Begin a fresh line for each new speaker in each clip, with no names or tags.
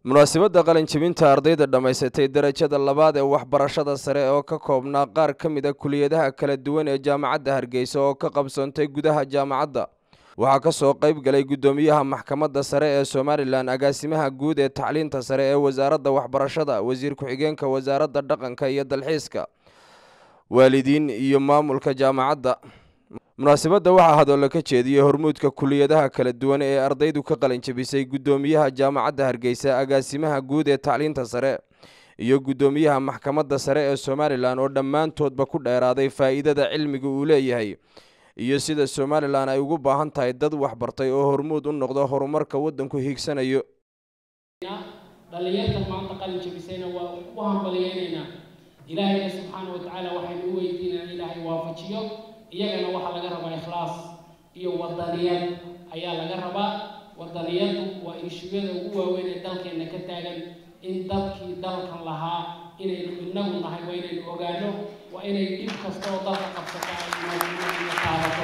munaasabadda qalinjebinta ardayda dhammaysatay darajada labaad ee waxbarashada sare oo ka koobnaa qaar ka mid a kuliyadaha kala duwan ee jaamacadda hargeysa oo ka qabsoontay gudaha jaamacadda waxaa ka soo qayb galay guddoomiyaha maxkamadda sare ee somalilan agaasimaha guud ee tacliinta sare ee wasaaradda waxbarashada wasiir ku-xigeenka wasaaradda dhaqanka iyo dalxiiska waalidiin iyo maamulka jaamacadda munaasabadda waxaa hadallo ka jeediyey hormuudka kuliyadaha kala duwan ee ardaydu ka qalinjebisay guddoomiyaha jaamacadda hargeysa agaasimaha guud ee tacliinta sare iyo guddoomiyaha maxkamadda sare ee somalilan oo dhammaantoodba ku dheeraaday faa'iidada cilmiga uu leeyahay iyo sida somalilan ay ugu baahan tahay dad waxbartay oo hormuud u noqdo horumarka waddanku hiigsanayo
dhallinyarta maanta qalin jebisayna waa u hambaliyeynaynaa ilaahayna subxaana wa tacaala waxaynu u weydiinaa ilaahay waafajiyo iyagana waxaa laga rabaa ikhlaas iyo wadaniyad ayaa laga rabaa wadaniyadu waa inshugada ugu waaweyn ee dalkeenna ka taagan in dadkii dalkan lahaa inaynu inagu nahay waa inaynu ogaano waa inay dhib kasta oo dalka qabsata ayna qaadato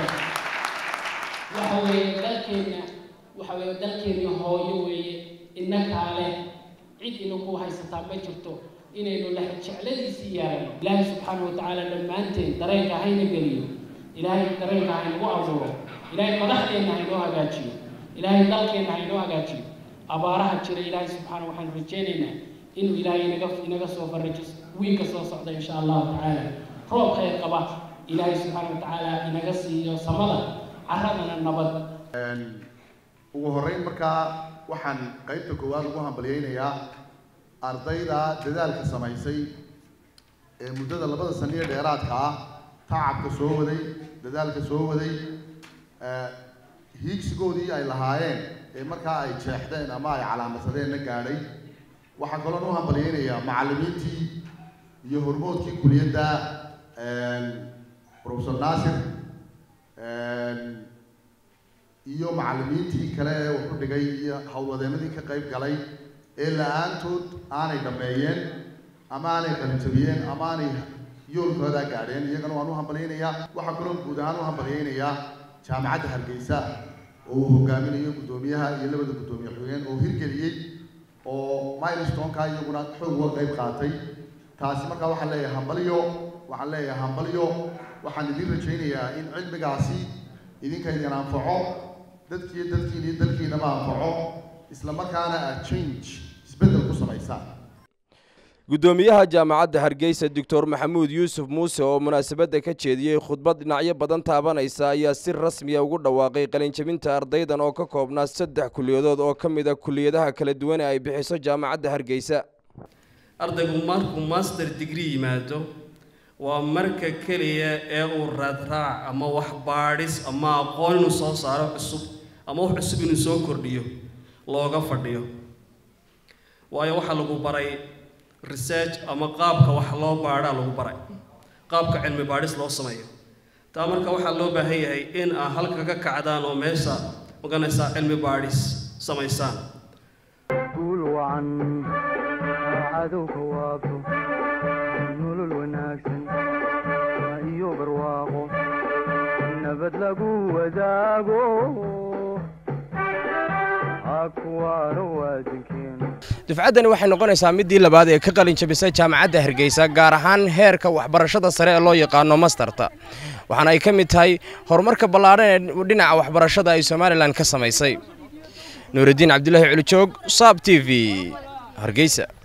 waxa weeye dalkeenna waxa weeye dalkeenni hooyo weeye innakaa leh cid inaku haysataa ma jirto inaynu lex jecladiisii yeelano ilaahay subxaana wa tacaala dhammaanteen dareenka hayna geliyo ilaahay dareenka haynagu abuuro ilaahay madaxdeenna haynoo hagaajiyo ilaahay dalkeenna haynoo hagaajiyo abaaraha jira ilaahay subxaana waxaanu rajeynaynaa inuu ilaahay inaga inaga soo farajo wiilka soo socda insha allahu tacaala roob khayr qaba ilaahay subxaana wa tacaala inaga siiyo samada caradana nabad
ugu horreyn markaa waxaan qaybta koowaad ugu hambalyeynayaa ardayda dadaalka samaysay ee muddada labada saniyo dheeraadka ah tacabka soo waday dadaalka soo waday hiigsigoodii ay lahaayeen ee markaa ay jeexdeen ama ay calaamadsadeenna gaadhay waxaa kaloon u hambalyeynayaa macallimiintii iyo hormoodkii kuliyadda professor naasir iyo macallimiintii kale ee wuxu dhigay iyo howlwadeenadii ka qayb galay ee la-aantood aanay dhammeeyeen ama aanay qalinjabiyeen ama aanay yoolkoodaa gaadheen iyagana waan u hambalyeynayaa waxaa kaloo guud ahaan u hambalyeynayaa jaamacadda hargeysa oo uu hogaaminayo guddoomiyaha iyo labada guddoomiye xogeen oo hirgeliyey oo milestoneka iyaguna xoog uga qayb qaatay taasi markaa waxaan leeyahay hambalyo waxaan leeyahay hambalyo waxaan idin rajaynayaa in cilmigaasi idinka idin anfaco dadkiiyo dadkiin iyo dalkiinaba anfaco isla markaana aad change isbeddel ku samaysaan
guddoomiyaha jaamacadda hargeysa doctor maxamuud yuusuf muuse oo munaasabadda ka jeediyey khudbad dhinacyo badan taabanaysa ayaa si rasmiya ugu dhawaaqay qalinjebinta ardaydan oo ka koobnaa saddex kuliyadood oo ka mid a kuliyadaha kala duwan ee ay bixiso jaamacadda hargeysa
ardaygu markuu master degree yimaado waa marka keliya ee uu raadraac ama wax baadhis ama aqoon inuu soo saaro cusub ama wax cusub inuu soo kordhiyo looga fadhiyo waayo waxaa lagu baray research ama qaabka wax loo baadhaa lagu baray qaabka cilmi baadhis loo sameeyo taa marka waxaa loo baahan yahay in aa halka ka kacdaan oo meesha maganaysaa cilmi baadhis samaysaan
guul wacan cadowka waabto nolol wanaagsan iyo barwaaqo nabad lagu wadaago akuwaano waadankeenu
dufcaddani waxay noqonaysaa middii labaad ee ka qalin jabisay jaamacadda hargeysa gaar ahaan heerka waxbarashada sare ee loo yaqaano mastarta waxaana ay ka mid tahay horumarka ballaadhan ee dhinaca waxbarashada ay somalilan ka samaysay nuuraddiin cabdulaahi culijoog saab t v hargeysa